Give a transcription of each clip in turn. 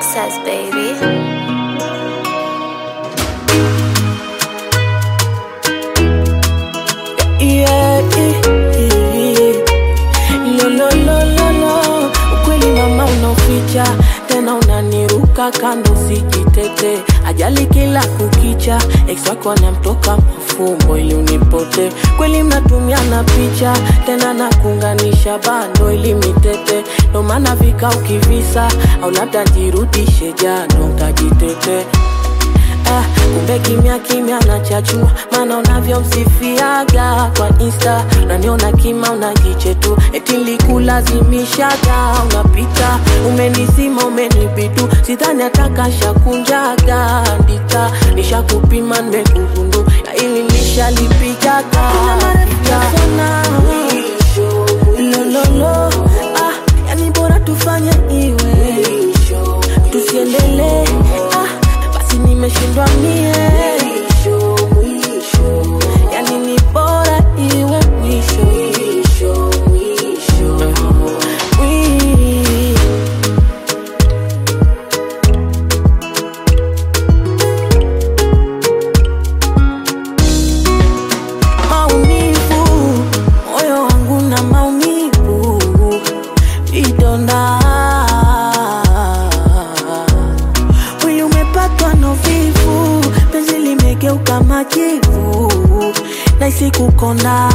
process, baby. Yeah, yeah, yeah. Lo, lo, lo, lo, lo. Ukweli mama unaficha tena unaniruka kando sijitete ajali kila kukicha ex wako anamtoka mafumbo ili unipote kweli mnatumiana picha tena nakuunganisha bando ili mitete ndo maana vika ukivisa au labda jirudishe jano utajitete Ah, kumbe kimya kimya nachachua maana unavyomsifiaga kwa insta unaniona kima unajichetu eti likulazimishaga unapita umenizima umenibitu sidhani atakashakunjaga ndita nishakupima nimekugundu ya ili nishalipigaga lololo ah, yani bora tufanye iwe tusiendelee ah, basi nimeshindwa mie yani ni bora iwe mwisho Mwi- maumivu moyo wangu na maumivu vidonda mwili umepatwa na uvivu penzi limegeuka majivu naisi kukonda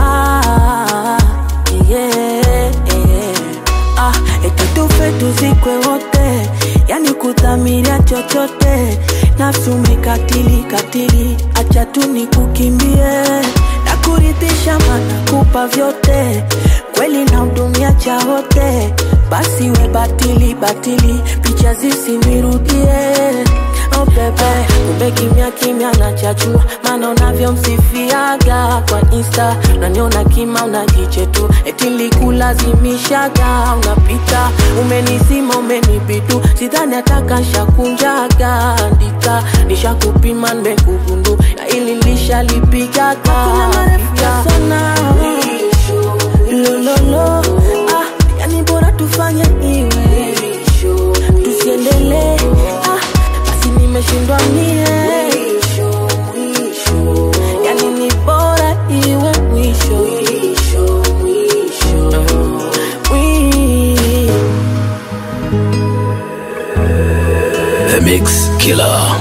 yeah, yeah. Ah, eti tufe tuzikwe wote yani kudhamiria chochote nafsi umekatili katili acha tu nikukimbie na kuridhisha mana kupa vyote kweli na hudumia cha wote basi we batili batili picha zisinirudie oh bebe kumbe kimya kimya nachachua maana unavyomsifiaga kwa insta unaniona kima unajichetu eti likulazimishaga unapita umenizima umenibidu sidhani atakashakunjaga ndika nishakupima nimekugundu na ili lishalipigaga sana lololo ah, yani bora tufanye iwe tusiendelee ah, basi nimeshindwa mie yani ni bora iwe mwisho Mwi- The Mix Killer.